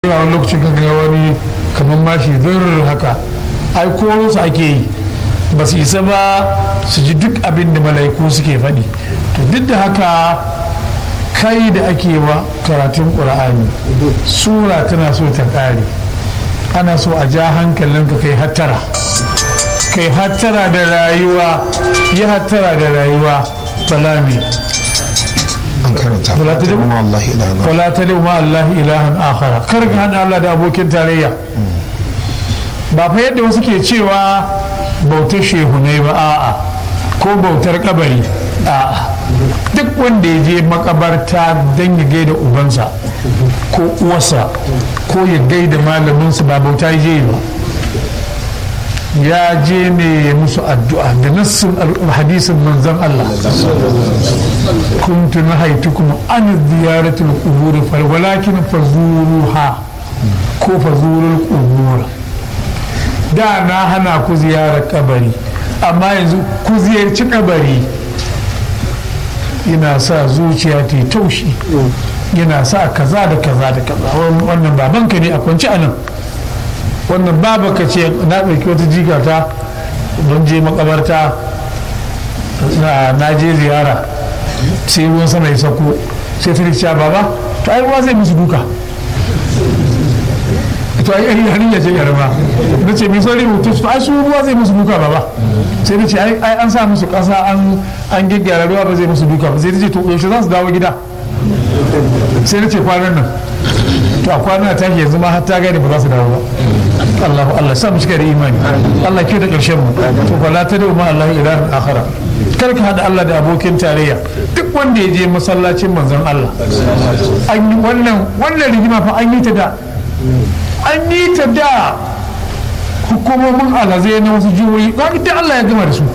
yawa wani lokacin ka ga wani kamar mashi zurr haka ai ko su ake yi ba su isa ba su ji duk abin da mala'iku suke faɗi to duk da haka kai da ake wa karatun ƙur'ani sura tana so ta ƙare ana so a ja hankalinka kai hattara kai hattara da rayuwa yi hattara da rayuwa balami an karanta Wala ta ma Allah ilaha wala ta ma Allah ilahan akhara kar ka hada Allah da abokin tarayya ba fa yadda wasu ke cewa bautar shehunai ba a'a ko bautar kabari a'a duk wanda ya je makabarta don ya gaida ubansa ko uwarsa ko ya gaida malaminsa ba bauta ya je ba ya je ne ya musu addu'a da nassin hadisin manzon Allah kuntu nahaitukum an ziyaratul qubur fal walakin fazuruha ko fazurul qubur da na hana ku ziyarar kabari amma yanzu ku ziyarci kabari yana sa zuciya ta yi taushi yana sa kaza da kaza da kaza wannan babanka ne a kwanci a nan wannan babaka ce na ɗauki wata jikata don je makabarta na je ziyara sai ruwan sama ya sako sai ta rikiya baba to ai ruwa zai musu duka to ai ai hannun ya ce yarma na ce mai sauri mutu to ai su ruwa zai musu duka baba sai na ce ai an sa musu ƙasa an an gyaggyara ruwa ba zai musu duka ba sai ta ce to yaushe za su dawo gida sai na ce kwanan nan to a kwanan ta yanzu ma har ta gane ba za su dawo ba Allah Allah sa mu cika da imani Allah ke da ƙarshen mu to fa la tadu ma Allah ilahan akhara kar ka hada Allah da abokin tarayya duk wanda ya je masallacin manzon Allah an yi wannan wannan rigima fa an yi ta da an yi ta da hukumomin alhazai na wasu jihohi ba duk Allah ya gama da su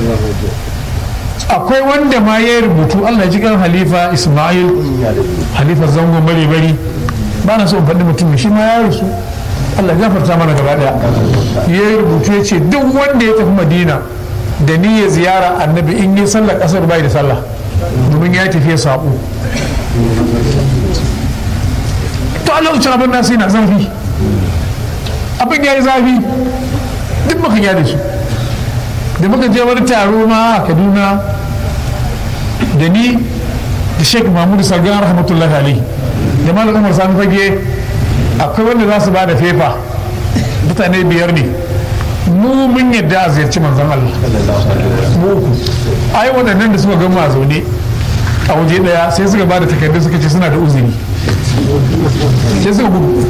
akwai wanda ma ya rubutu Allah ya ji kan halifa Ismail halifa zango bari bari ba na so in faɗi mutum shi ma ya rasu Allah ya gafarta mana gaba daya ya rubutu ya ce duk wanda ya tafi Madina da ni ya ziyara annabi in yi sallar kasar bai da sallah domin ya tafi saƙo to Allah ya abin nasu yana zafi abin ya yi zafi duk muka gyara su da muka je wani taro ma a Kaduna da ni da Sheikh Mahmud Sargan rahmatullahi alaihi da Malam Umar Sani Fage akwai wanda za su ba da fefa mutane biyar ne mu mun yadda a ziyarci manzon Allah mu uku ai waɗannan da suka gama a zaune a waje ɗaya sai suka ba da takardu suka ce suna da uzuri sai suka gudu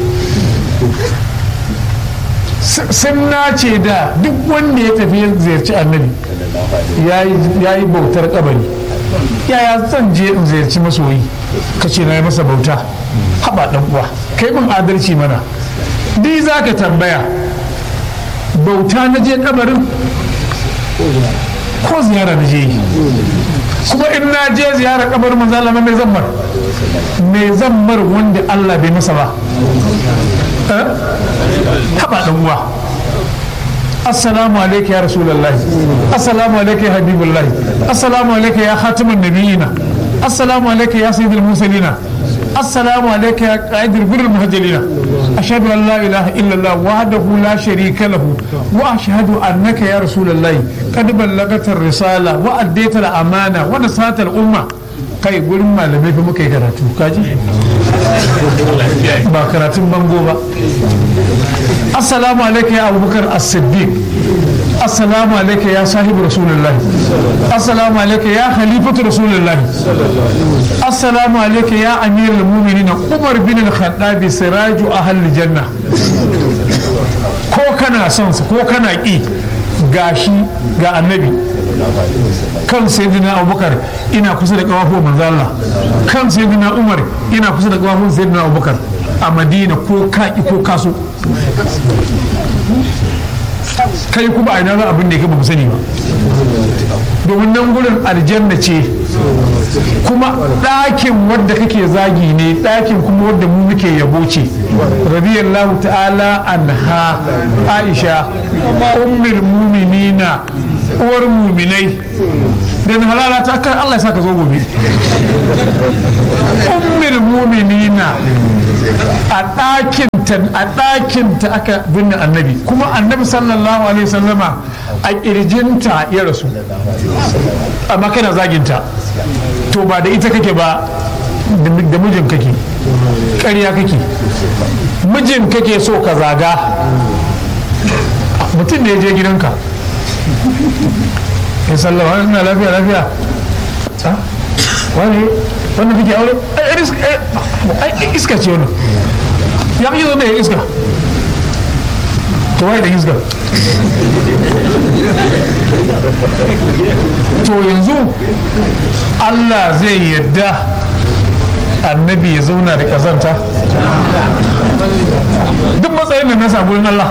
sun nace da duk wanda ya tafi ziyarci annabi ya yi bautar kabari yaya zan je in ziyarci masoyi ka ce na yi masa bauta haɓa ɗan uwa kai mun adalci mana ni za ka tambaya bauta na je kabarin ko ziyara na je yi kuma in na je ziyara kabarin manzo Allah mai zammar mai zammar wanda Allah bai masa ba haɓa ɗan uwa assalamu alaika ya rasulallah assalamu alaika ya habibullah assalamu alaika ya khatimun nabiyina assalamu alaika ya sayyidul mursalina السلام عليك يا قائد البر المهجلين أشهد أن لا إله إلا الله وحده لا شريك له وأشهد أنك يا رسول الله قد بلغت الرسالة وأديت الأمانة ونصحت الأمة kai gurin malamai fa muka yi karatu kaji ba karatun bango ba assalamu alaikum ya abubakar as-siddiq assalamu alaikum ya sahibu rasulullah assalamu alaikum ya khalifatu rasulullah assalamu alaikum ya amirul mu'minin umar bin al-khattab siraju ahli janna ko kana son ko kana ki gashi ga annabi kan sayyidina abubakar ina kusa da kawafo manzo Allah kan sayyidina umar ina kusa da kawafo sayyidina abubakar a madina ko kaki ko kaso kai kuma a ina za abin da ya ba mu sani ba domin nan gurin aljanna ce kuma ɗakin wadda kake zagi ne ɗakin kuma wadda mu muke yabo ce radiyallahu ta'ala anha aisha ummul muminina uwar muminai dan halala ta kan Allah ya saka zo gobe ummul muminina a ɗakinta a ɗakinta aka binne annabi kuma annabi sallallahu alaihi wasallama a ƙirjinta ya rasu amma kana zaginta to ba da ita kake ba da mijin kake ƙarya kake mijin kake so ka zaga mutum da ya je gidanka ya sallama ina lafiya lafiya wani wanda kake aure ai iska ce wani ya fi zo da ya iska to wai da iska to yanzu Allah zai yadda annabi ya zauna da kazanta duk matsayin da na samu Allah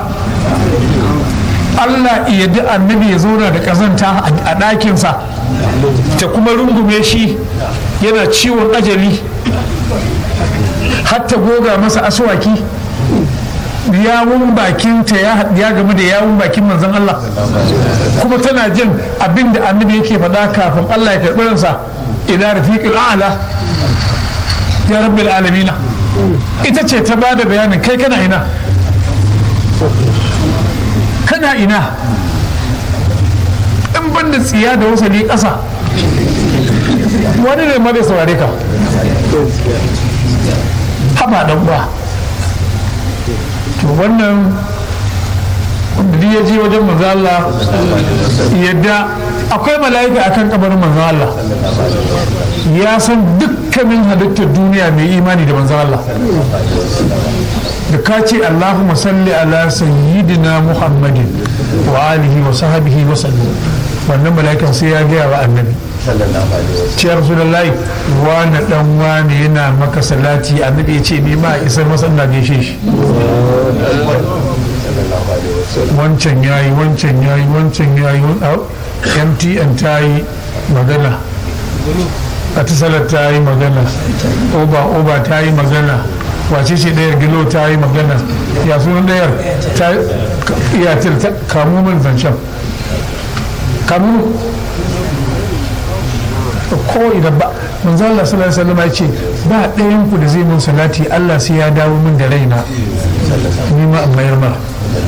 Allah ya yadda annabi ya zauna da kazanta a ɗakinsa ta kuma rungume shi yana ciwon ajali hatta goga masa aswaki yawun bakinta ya game da yawun bakin manzon Allah kuma tana jin abin da annabi yake faɗa kafin Allah ya karɓi ransa ila rafiqil a'la ya rabbil alamina ita ce ta bada bayanin kai kana ina kana ina in ban da tsiya da wasali ƙasa wani ne ma zai saurare ka haba dan ba to wannan wanda ya je wajen manzo Allah yadda akwai mala'ika akan kabarin manzo Allah ya san dukkanin halittar duniya mai imani da manzo Allah da ka ce Allahumma salli ala sayyidina Muhammadin wa alihi wa sahbihi wa sallam wannan mala'ikan sai ya gaya wa annabi ce rasulullahi wani dan wani yana maka salati annabi ya ce ni ma isar masa ina gaishe shi wancan yayi wancan yayi wancan yayi mtn ta yi magana atisalar ta yi magana oba oba ta yi magana wace ce ɗayar gilo ta yi magana ya sunan ɗayar ta iyatir ta kamu min zancen kamu ko idan ba manzo Allah sallallahu alaihi wasallam ya ce ba ɗayan ku da zai mun salati Allah sai ya dawo min da raina ni ma in mayar ma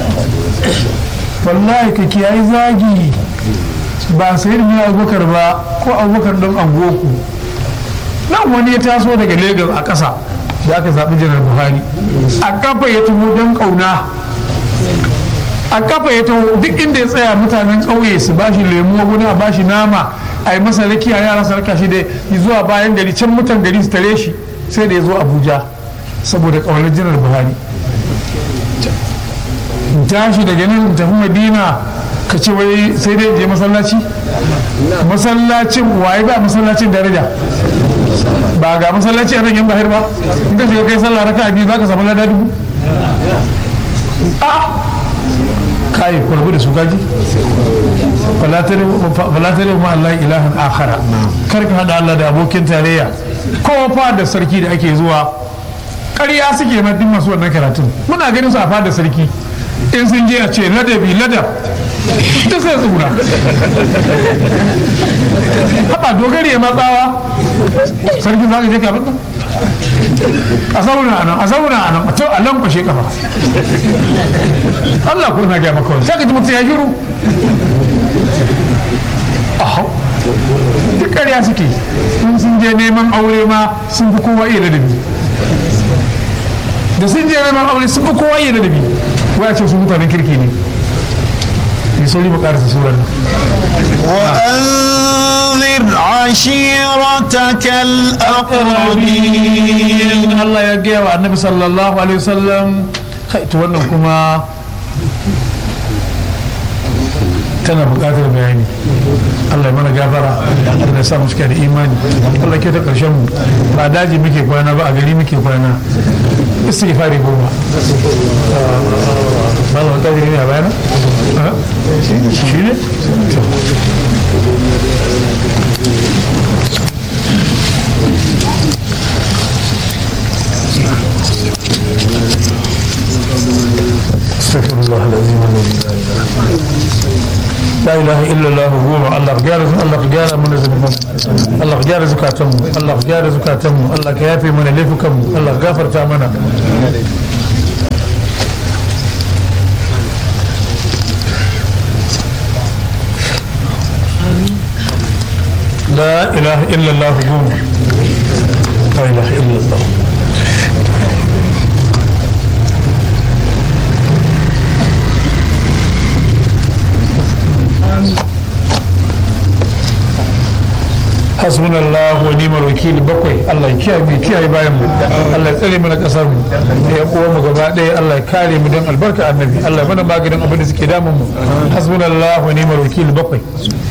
wallahi ka kiyayi zagi ba sai da abubakar ba ko abubakar don angoku nan wani ya taso daga Legas a ƙasa da aka zaɓi janar buhari a kafa ya tuho don ƙauna a kafa ya taho duk inda ya tsaya mutanen ƙauye su bashi lemu wani a bashi nama a yi masa rakiya yara su raka shi da zuwa bayan gari can mutan gari su tare shi sai da ya zo abuja saboda ƙaunar janar buhari tashi daga nan tafi madina ka ce wai sai dai je masallaci masallacin waye ba masallacin daraja ba ga masallaci a nan yan bahir ba in ka shiga kai sallah raka biyu za ka samu lada dubu a kai kwarbu da su gaji falatare ma Allah ilahan akhara kar ka hada Allah da abokin tarayya kowa fa da sarki da ake zuwa ƙarya suke na duk masu wannan karatun muna ganin su a fadar sarki in sun je a ce ladabi ladab ta sai tsura haɓa dogari ya matsawa sarki za ka je ka bata a zauna a nan a zauna a nan a to a lankwashe kafa Allah ko na gaya maka wani sai ka ji mutum ya shiru ahau duk ƙarya suke in sun je neman aure ma sun fi kowa iya ladabi da sun je neman aure sun fi kowa iya ladabi waya ce su mutanen kirki ne mai sauri mu karasa surar nan وأنذر عشيرتك الأقربين Allah ya gaya wa annabi sallallahu alaihi wasallam kai to wannan kuma tana buƙatar bayani Allah ya mana gafara Allah ya sa mu cika da imani Allah ke ta ƙarshen mu ba daji muke kwana ba a gari muke kwana istighfari goma ba za ta ne a bayana shi ne استغفر الله العظيم الذي لا اله الا هو la ilaha illallah goma Allah ka gyara Allah ka gyara mana zunuban Allah ka gyara zukatanmu Allah ka gyara zukatanmu Allah ka yafe mana laifukanmu Allah ka gafarta mana لا إله إلا الله قوم لا إله إلا الله hasbuna Allah wa ni'mal wakil bakwai Allah ya kiyaye mu kiyaye bayan mu Allah ya tsare mana kasar mu da ya uwa mu gaba ɗaya Allah ya kare mu don albarka annabi Allah ya mana maganin abin da suke damun mu hasbuna Allah wa ni'mal wakil bakwai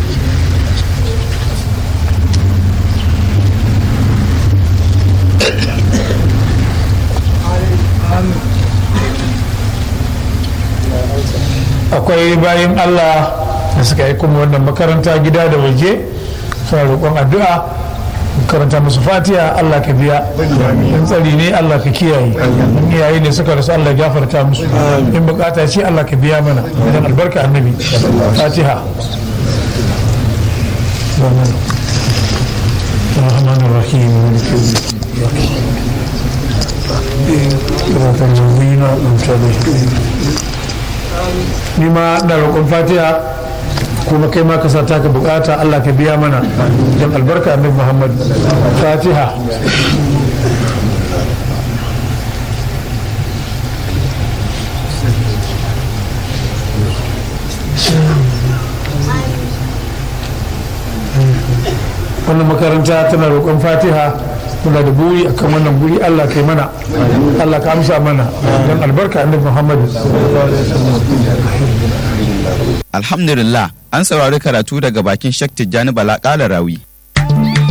akwai bayan Allah da suka yi kuma wannan makaranta gida da waje suna roƙon addu'a karanta musu fatiha Allah ka biya in tsari ne Allah ka kiyaye in iyaye ne suka rasu Allah gafarta musu in bukata ce Allah ka biya mana idan albarka annabi fatiha الرحمن الرحيم مالك يوم الدين صراط الذين أنعمت عليهم ni ma na roƙon fatiha kuma kai ma ka sa taka bukata Allah ka biya mana don albarka annabi Muhammad fatiha wannan makaranta tana roƙon fatiha muna da buri akan wannan buri Allah kai mana Allah ka amsa mana don albarka annabi Muhammad Alhamdulillah an saurari karatu daga bakin Sheikh Tijjani Bala Rawi